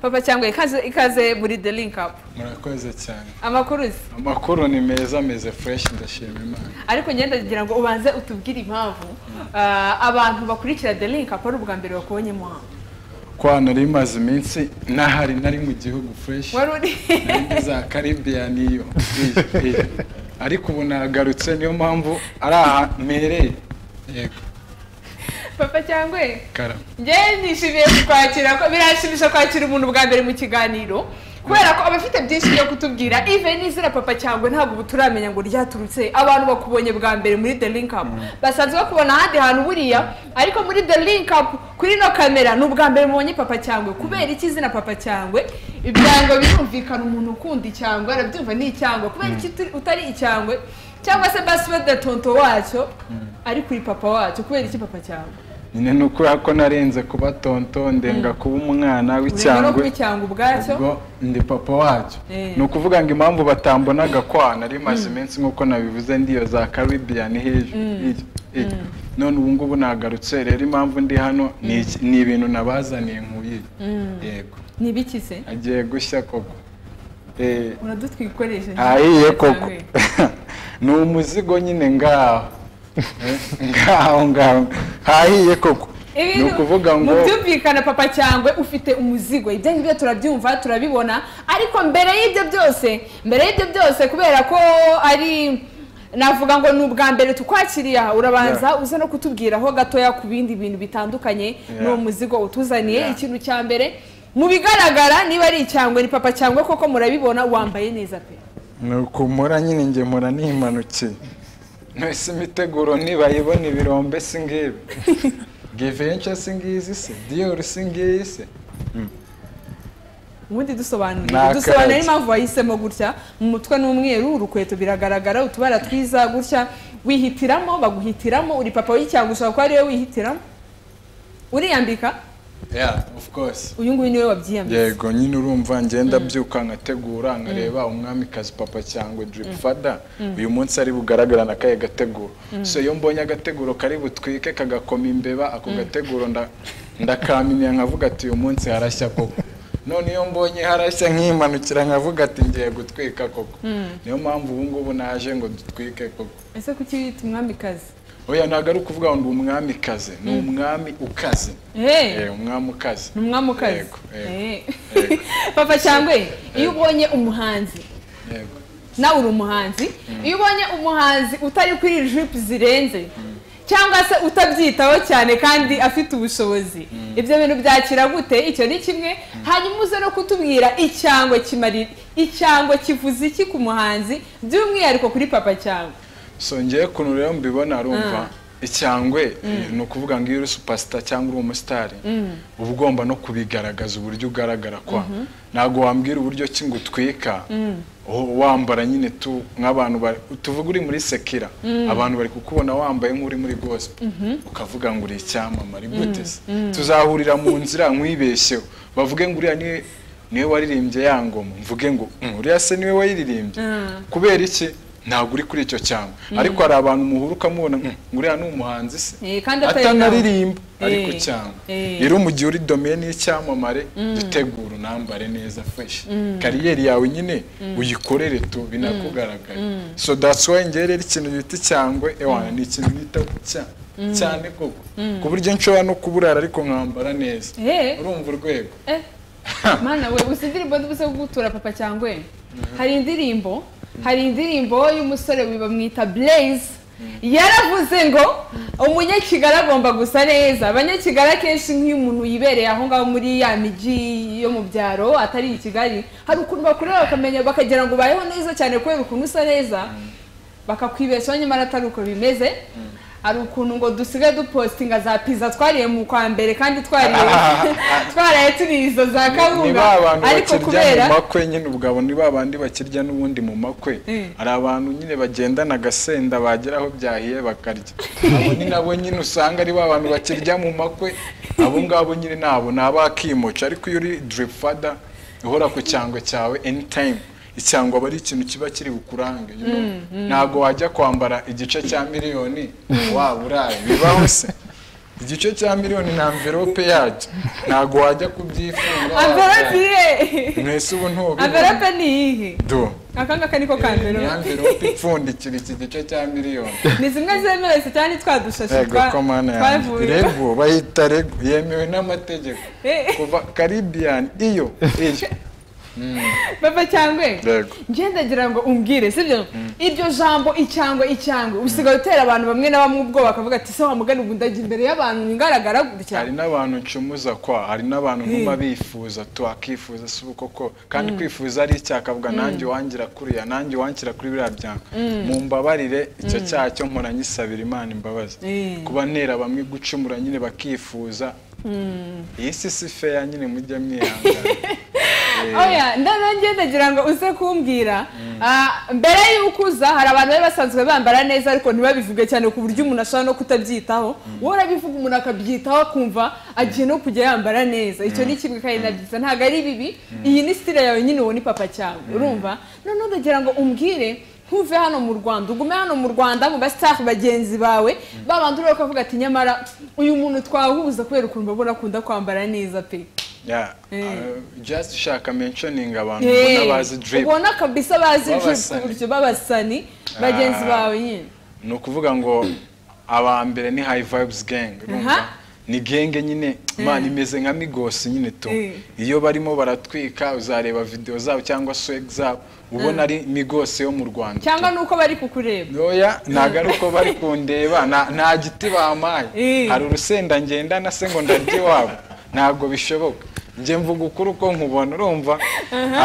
papa cyangwa ikaze ikaze muri the link up murakoze cyane amakuru uzi amakuru ni meza ameze fureshi ndashima imana ariko ngenda kugira ngo ubanze utubwire impamvu ah, abantu bakurikira the link up ari ubwa mbere bakubonyemo hano kwana rimaze iminsi nahari nari mu gihugu fureshi wari uri Nange za karibiyani iyo iyo, iyo. ariko ubu nagarutse niyo mpamvu ari aha mpereye yego papa cyangwa karama ngewe nishimiye kukwakira ko biranshimisha kwakira umuntu bwa mbere mu kiganiro kubera ko aba afite byinshi byo kutubwira ive n'izina papa cyangwa ntabwo ubu turamenya ngo ryaturutse abantu bakubonye bwa mbere muri the link up basanzwe bakubona ahandi hantu buriya ariko muri the link up kuri ino kamera ni ubwa mbere mubonye papa cyangwe kubera iki izina papa cyangwe ibyango birumvikana umuntu ukunda icyangwe arabyumva ni icyangwe kubera iki turi- utari icyangwe cyangwa se basuwede tonto wacyo ari kuri papa wacyo kubera iki papa cyangwe nyine ni ukubera ko narenze kuba tonto ndenga kuba umwana ureba no kuba w'icyangwe icyangwe ubwacyo ubwo ndi papa wacyo Eh. ni ukuvuga ngo impamvu batambonaga kwana ari maze iminsi nk'uko nabivuze ndiyo za karibiyani hejuru iyo, iyo. none ubu ngubu nagarutse rero impamvu ndi hano ni iki- ni ibintu nabazaniye nk'uyu yego ni ibiki se agiye gushya koko Eh, uradutwikoresha ahiye koko ni umuzigo nyine ngaho Eh, ngaho ngaho hahiye koko ni ukuvuga ngo byumvikana papa cyangwe ufite umuzigo ibyo ngibyo turabyumva turabibona ariko mbere y'ibyo byose mbere y'ibyo byose kubera ko ari navuga ngo ni ubwa mbere tukwakiriye aha urabanza uze no kutubwiraho gatoya ku bindi bintu bitandukanye Yeah. ni umuzigo utuzaniye Yeah. ikintu cya mbere mu bigaragara niba ari icyangwe ni papa cyangwe koko murabibona wambaye neza pe nuko mpora nyine njye mpora nimanukiye ntese imiteguro nibayibona ibirombe si ngibi givenca si ngizi se diyoru si ngiyi se ubundi dusobanurire Nta dusobanurire karake. impamvu wahisemo gutya mu mutwe n'umweru urukweto biragaragara utubara twiza gutya wihitiramo baguhitiramo uri papa w'icyangwa ushobora kuba ariwe wihitiramo uriyambika yeah of course uyu nguyu niwe wabyiyambitse yego nyine urumva ngenda byuka nkategura nkareba umwamikazi papa cyangwa drip fada uyu munsi ari bugaragara na kaye gateguro so iyo mbonye agateguro kari butwike kagakoma imbeba ako gateguro nda- ndakaminiye nkavuga ati uyu munsi harashya koko none iyo mbonye harashya nkimanukira nkavuga ati ngiye gutwika koko niyo mpamvu ubu ngubu naje ngo dutwike koko ese kuki wita umwamikazi oya ntabwo ari ukuvuga ngo ndi umwamikazi ni umwami ukaze Eh, Eh, umwami ukaze ni umwamukazi Yego, yego, Eh. yego. papa cyangwe iyo ubonye umuhanzi yego nawe uri umuhanzi iyo ubonye umuhanzi utari kuri jipu zirenze cyangwa se utabyitaho cyane kandi afite ubushobozi ibyo bintu byakira gute icyo ni kimwe hanyuma uze no kutubwira icyangwe kimarira icyangwe kivuze iki ku muhanzi by'umwihariko kuri papa cyangwa so ngewe ukuntu rero mbibona arumva icyangwe ni ukuvuga ngo iyo uri supasita cyangwa uri umusitari uba ugomba no kubigaragaza uburyo ugaragara kwa ntabwo wambwira uburyo ki ngo utwika u- wambara nyine tu nk'abantu bari tuvuga uri muri sekira abantu bari kukubona wambaye nk'uri muri gospel ukavuga ngo uri icyamamare gute se tuzahurira mu nzira nkwibeshyeho bavuge ngo uriya niwe niwe waririmbye ya ngoma mvuge ngo "Mm, uriya se niwe wayiririmbye Mm. kubera iki ntabwo uri kuri icyo cyangwa ariko hari abantu muhura ukamubona "Mm, uriya ni umuhanzi se Eh, kandi atari atanaririmba nawe. ariko Eh, cyangwa eh. rero mu gihe uri domeni y'icyamamare dutegura unambare neza fresh kariyeri yawe nyine uyikorere tu binakugaragara so that's why ngewe rero ikintu bita cyangwe ewana ni ikintu bita cya- cyane koko ku buryo nshobora no kuburara ariko nkambara neza Eh. urumva urwego Eh, mana we uzi indirimbo zo gutura papa cyangwa hari indirimbo hari indirimbo y'umusore bamwita blaze yaravuze ngo umunyakigali agomba gusa neza abanyakigali akenshi nk'iyo umuntu yibereye aho ngaho muri ya migi yo mu byaro atari i kigali hari ukuntu bakureba bakamenya bakagira ngo ubayeho neza cyane kubera ukuntu usa neza bakakwibeshaho nyamara atari uko bimeze hari ukuntu ngo dusigaye dupositinga za pizza twariye mu kwa mbere kandi twariye twaraye turiye izo za ni kawunga ba bantu ariko bakirya kubera mu makwe nyine ubwabo ni ba bandi bakirya n'ubundi mu makwe Mm. hari abantu nyine bagendana agasenda bagera aho byahiye bakarya abo ni nabo nyine usanga ari ba bantu bakirya mu makwe abo ngabo nyine nabo ni abakimuca ariko iyo uri drip fada uhora ku cyangwe cyawe anytime icyangwa aba ari ikintu kiba kiri bukurange you know? ntabwo wajya kwambara igice cya miliyoni waba uraye bibaho se igice cya miliyoni ni amverope yacyo ntabwo wajya kubyifunga amverope irihe mwese ubu ntubibona amverope ni iyihe do aka ngaka niko ka ni amverope amverope ipfundikira iki gice cya miliyoni ni zimwe zemewe zitani twa dushashi ego twa- komana yanjye twavuye rego bayita rego yemewe n'amategeko Eh, kuva caribbean iyo iyo papa cyangwe rego njye ndagira ngo umbwire sibyo iryo jambo icyangwe icyangwe usigaye utera abantu bamwe na bamwe ubwoba bakavuga ati se wamugana ubu ndajya imbere y'abantu ngaragara gutya hari n'abantu ncumuza kwa hari n'abantu ntuma bifuza twakifuza si ubu koko kandi kwifuza ari icyaha akavuga nanjye wangira kuriya nanjye wanshyira kuri biriya byanga mu mbabarire icyo cyaha cyo mpora nyisabira imana imbabazi Mm. kuba ntera bamwe gucumura nyine bakifuza iyi si si feya nyine mujya mwihangana oya ndanange ndagira ngo uze kumbwira ah, mbere y'uko uza hari abantu bari basanzwe bambara neza ariko ntibabivuge cyane ku buryo umuntu ashobora no kutabyitaho wowe urabivuga umuntu akabyitaho akumva agiye no kujya yambara neza icyo ni kimwe kandi na byiza ntabwo ari bibi iyi ni sitire yawe nyine uwo ni papa cyawe urumva noneho ndagira ngo umbwire ntuve hano mu rwanda ugume hano mu rwanda mu basitafu bagenzi bawe babandi ureba ukavuga ati nyamara uyu muntu twahuza kubera ukuntu babona akunda kwambara neza pe Yeah, Eh. uh, just shaka mentioning abantu Eh, ubona bazi drip ubona kabisa bazi Babasani. uburyo babasani bagenzi Ah. bawe nyine ni ukuvuga ngo aba mbere ni high vibes gang urumva? Aha. ni genge nyine imana imeze nka migosi nyine tu Eh. iyo barimo baratwika uzareba video zabo cyangwa swag zabo ubona ari migosi yo mu rwanda tu. cyangwa nuko bari kukureba ntoya ntabwo ari uko bari kundeba na- nta giti bamaye Eh. hari urusenda ngendana se ngo ndarya iwabo ntabwo bishoboka njye mvuga ukuri uko nkubona urumva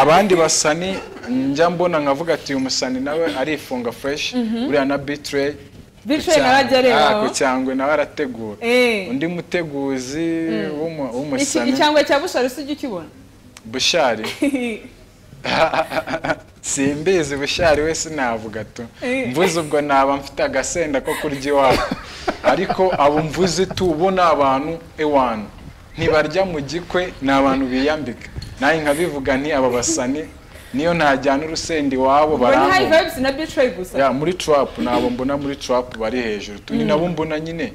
abandi basani njya mbona nkavuga ati uyu musani nawe arifunga fresh uriya na bitrey Bitrey nawe ajya areba aho. ku cyangwe nawe arategura Eh. undi muteguzi w'umu- Iki- w'umusani icyangwe cya bushari usijya ukibona bushari simbizi bushari we sinavuga tu Eh. mvuze ubwo naba mfite agasenda ko kurya iwabo ariko abo mvuze tu ubu ni abantu ewana ntibarya mu gikwe ni abantu biyambika nawe nkabivuga nti aba basani niyo ntajyana urusenda iwabo Ubwo ni hayi barambona vayibisi na bicayi gusa Ya, muri trap nabo mbona muri trap bari hejuru tu ni nabo mbona nyine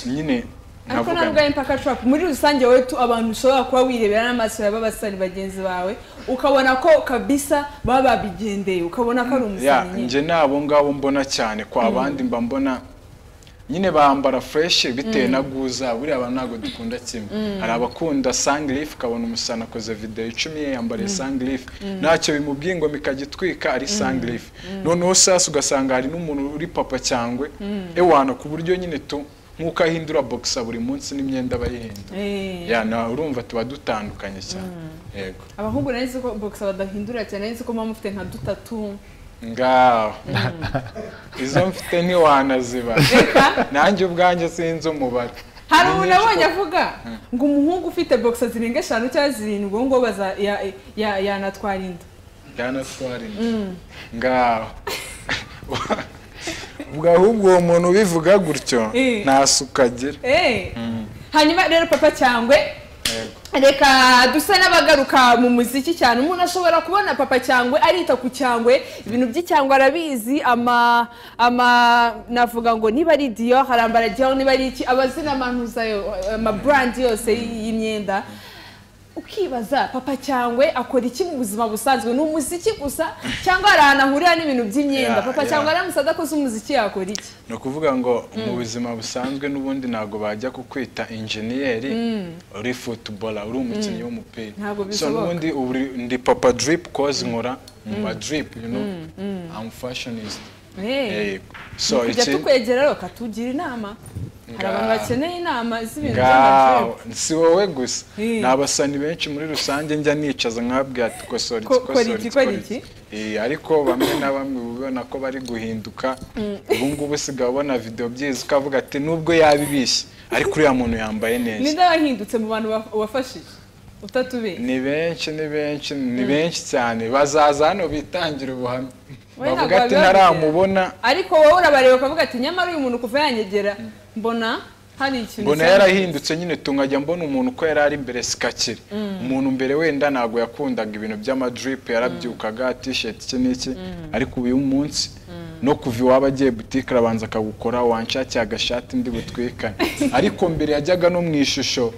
nyine ariko nkavuga ntabwo nti, ari mpaka trap muri rusange wowe tu abantu ushobora kuba wirebera n'amaso ya babasani bagenzi bawe ukabona ko kabisa baba babigendeye ukabona ko ari ya umusani nyine njye ni abo ngabo mbona cyane kwa bandi mba mbona nyine bambara fresh bitewe na guza buriya abantu ntabwo dukunda kimwe hari abakunda sanglife ukabona umusana akoze video icumi ye yambariye sanglife ntacyo bimubwiye ngo mikagitwika ari sanglife noneho sasa ugasanga hari n'umuntu uri papa cyangwe ewana ku buryo nyine tu nk'uko ahindura boxa buri munsi n'imyenda aba yihindura Eh. ya na urumva tuba dutandukanye cyane yego abahungu nari nzi ko bogisa badahindura cyane nari nzi ko muba mufite nka dutatu ngaho izo mfite ntiwanaziba reka nanjye ubwanjye sinzi umubare hari umuntu abonye avuga ngo umuhungu ufite bogisa zirenga eshanu cyangwa zirindwi uwo nguwo baza- ya- ya- yanatwara inda yanatwara inda ngaho ubwo ahubwo uwo muntu ubivuga gutyo Eh. nta suka agira Eh. hanyuma rero papa cyangwe Yego. reka dusa n'abagaruka mu muziki cyane umuntu ashobora kubona papa cyangwe arita ku cyangwe ibintu by'icyangwe arabizi ama ama navuga ngo niba ari diyo harambara diyo niba ari iki amazina amanuza yo amaburandi yose y- y'imyenda ukibaza papa cyangwe akora iki mu buzima busanzwe ni umuziki gusa cyangwa hari ahantu ahurira n'ibintu by'imyenda Yeah, papa yeah. cyangwe aramutse adakoze umuziki yakora iki ni ukuvuga ngo mu buzima busanzwe n'ubundi ntabwo bajya kukwita injeniyeri uri futubora uri umukinnyi w'umupira Ntabwo So bishoboka. n'ubundi ubu ndi papa diripu kozi nkora mu madiripu you know I'm fashionist Eh. yego so tujya iki tukwegera rero ukatugira inama hari abantu Ngaho. bakeneye inama z'ibintu ngaho by'amajwi si wowe gusa Eh. ni abasani benshi muri rusange njya nicaza nkabwira ati kosora iki Ko- kora kosora iki, iki kora kora iki." iki Eh, ariko bamwe na bamwe uba ubona ko bari guhinduka ubu ngubu usigaye ubona video byiza ukavuga ati nubwo yabibishye ariko uriya muntu yambaye neza ninde wahindutse mu bantu wa- wafashije utatubeye ni benshi ni benshi ni benshi cyane bazaza hano bitangira ubuhamya Wowe bavuga ntabwo ati wabiba ntaramubona ariko wowe urabareba ukavuga ati nyamara uyu muntu kuva yanyegera mbona hari ikintu mbona cyangwa- yarahindutse nyine tungajya mbona umuntu uko yari ari mbere sikakire umuntu mbere wenda ntabwo yakundaga ibintu by'amadripe yarabyukaga tisheti iki n'iki ariko uyu munsi no kuva iwaba agiye butike arabanza akagukora wanshakiye agashati ndi butwikane ariko mbere yajyaga no mu ishusho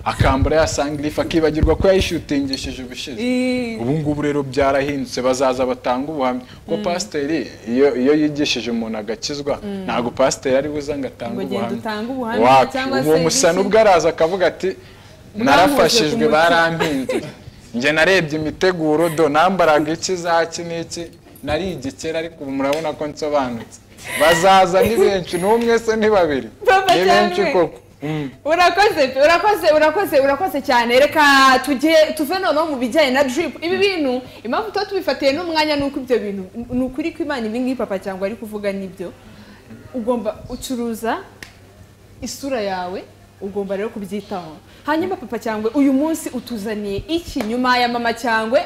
akambara ya sangirifu akibagirwa ko yayishutingishije ubushize Ii. ubu ngubu rero byarahindutse bazaza batanga ubuhamya kuko pasiteri iyo iyo yigishije umuntu agakizwa ntabwo pasiteri ari buze ngo atange Ngo genda ubuhamya utange ubuhamya Wapi, cyangwa uwo se musana biki. ubwo araza akavuga ati narafashijwe ku muti." barampinze njye narebye imiteguro do nambaraga iki zaki n'iki nari igikera ariko ubu murabona ko nsobanutse bazaza ni benshi n'umwe se ni babiri Papa ni benshi cyangwa- koko urakoze pe, urakoze urakoze urakoze cyane reka tujye tuve noneho mu bijyanye na drip ibi bintu impamvu tuba tubifatiye n'umwanya ni uko ibyo bintu ni ukuri ko imana ibi ngibi papa cyangwa ari kuvuga nibyo ugomba ucuruza isura yawe ugomba rero kubyitaho hanyuma papa cyangwa uyu munsi utuzaniye iki nyuma ya mama cyangwa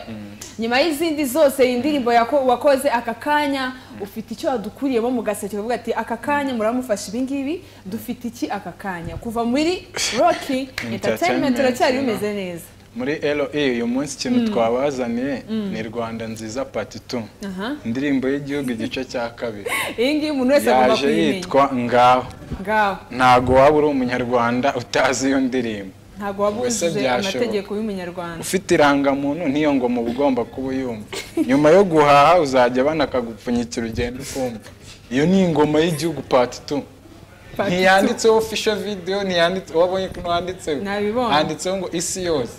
nyuma y'izindi zose indirimbo yako- wakoze aka kanya ufite icyo wadukuriyemo mu gaseke uvuga ati aka kanya muramufasha ibi ngibi dufite iki aka kanya kuva muri roki entertainment uracyari bimeze neza muri LA uyu munsi ikintu twabazaniye ni Rwanda nziza part 2 Aha. indirimbo y'igihugu igice cya kabiri iyi ngiyi umuntu wese agomba yaje kuyimenya yitwa ngaho ngaho ntago waba uri umunyarwanda utazi iyo ndirimbo ntabwo waba Ubwo se wujuje byashoboka. amategeko y'umunyarwanda ufite irangamuntu niyo ngo mu bugomba kuba uyumva nyuma yo guhaha uzajya banakagupfunyikira ugenda ukumva iyo ni ingoma y'igihugu part 2 Part two. ntiyanditseho official video ntiyanditse wabonye ko handitseho Nabibonye. handitseho ngo isi yose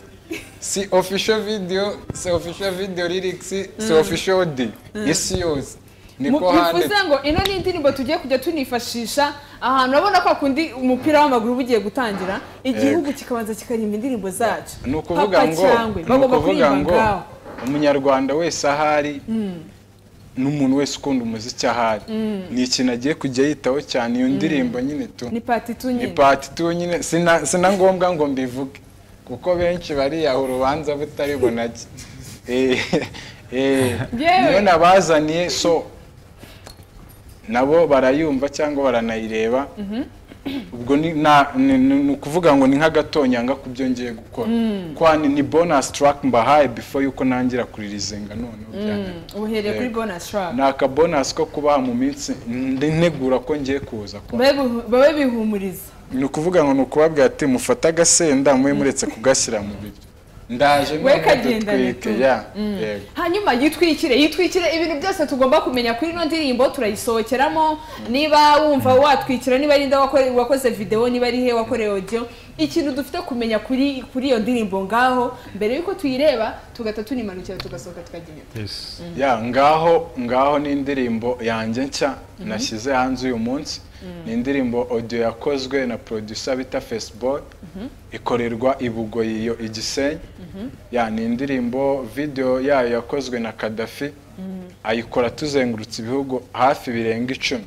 si official video si official video lyrics si official audio isi yose Mu- niko handitse bivuze ngo ino ni indirimbo tugiye kujya tunifashisha ahantu urabona kwa kundi umupira w'amaguru uba ugiye gutangira igihugu kikabanza kikaririmba indirimbo zacu ni ukuvuga Papa ngo cyangwe ni bagomba ukuvuga kuririmba ngo ngaho umunyarwanda wese ahari n'umuntu wese ukunda umuziki ahari ni ikintu agiye kujya yitaho cyane iyo ndirimbo nyine tu ni pati tu ni nyine pati tu nyine sina sina ngombwa ngo mbivuge kuko benshi bariyaha urubanza butari bunake Eh, eh, Yewe. niyo nabazaniye so nabo barayumva cyangwa baranayireba ubwo ni na- ni- ni ni ukuvuga ngo ni nk'agatonyanga ku byo ngiye gukora kwani ni bonus track mbahaye before yuko nangira kuririzinga noneho byananiye. uhereye kuri Yego. bonus track ni akabonus ko kubaha mu minsi ndi- ntegura ko ngiye kuza kwa babe bihu- babe bihumuriza ni ukuvuga ngo ni ukubabwira ati mufate agasenda mube muretse kugashyira mu biryo ndaje We none kagendane dutwike tu. ya yego hanyuma yitwikire yitwikire ibintu byose tugomba kumenya kuri ino ndirimbo turayisohokeramo niba wumva watwikira niba ari nda wakore- wakoze videwo niba ari he wakoreye audio ikintu dufite kumenya kuri kuri iyo ndirimbo ngaho mbere y'uko tuyireba tugahita tunimanukira tugasohoka tukagenda Yes. ya ngaho ngaho ni indirimbo yanjye nshya nashyize hanze uyu munsi ni indirimbo audio yakozwe na producer bita Facebook ikorerwa i Bugoyi iyo i Gisenyi ya ni indirimbo video yayo yakozwe na Kadafi ayikora tuzengurutse ibihugu hafi birenga icumi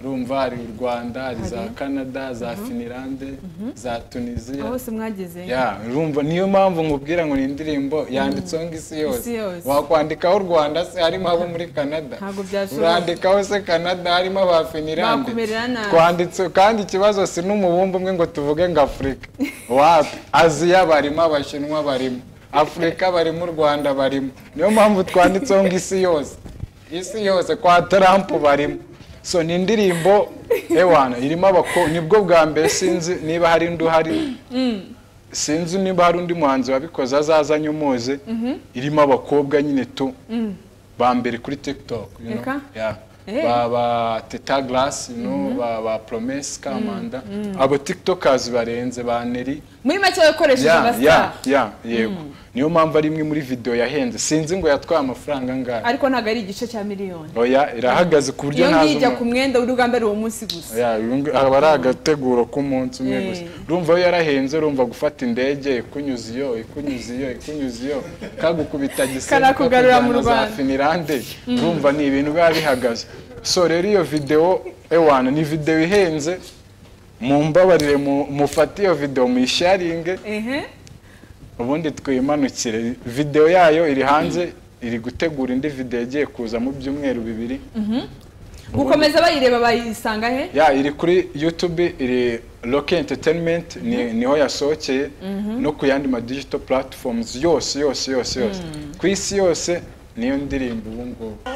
urumva hari u Rwanda hari za Canada za Finlande za Tunisia aho hose mwageze ya urumva niyo mpamvu nkubwira ngo ni indirimbo yanditseho ngo isi yose Isi yose. wakwandikaho u rwanda se harimo abo muri canada Ntabwo byashoboka. urandikaho se canada harimo aba finirande Bakumerera nabi. twanditse kandi ikibazo si n'umubumbe umwe ngo tuvuge ngo afurika wapi aziya barimo abashinwa barimo afurika barimo u rwanda barimo niyo mpamvu twanditseho ngo isi yose isi yose kwa trump barimo so ni indirimbo ewana irimo abakobwa nibwo bwa mbere sinzi niba hari undi uhari sinzi niba hari undi muhanzi wabikoze azazanye umuze irimo abakobwa nyine tu ba mbere kuri tiktok you know. Eka. Yeah. Eh. ba ba teta glass you know, ba ba promesse kamanda abo tiktokers barenze ba neri muri make wakoresheje ya ya amasitara ya yego niyo mpamvu ari imwe muri video yahenze sinzi ngo yatwaye amafaranga angahe ariko ntabwo ari igice cya miliyoni oya irahagaze ku buryo iyo ntazi ngiyi ijya umuntu- ku mwenda w'urugamba ari uwo munsi gusa Ya, urumva- aba ari agateguro k'umunsi umwe gusa Eh. urumva iyo yarahenze urumva gufata indege ikunyuza iyo ikunyuza iyo ikunyuza iyo kagukubita gisebe Karakugarura mu kakujyana za Rwanda. finirande urumva ni ibintu biba bihagaze so rero iyo videwo ewana ni videwo ihenze mumbabarire mu- mufate iyo videwo muyisharinge ehe ubundi twimanukire videwo yayo iri hanze iri gutegura indi videwo igiye kuza mu byumweru bibiri gukomeza bayireba bayisanga he ya iri kuri youtube iri Rocky entertainment ni, niho yasohokeye no ku yandi ma digital platforms yose yose yose yose ku isi yose niyo ndirimbo ubu ngubu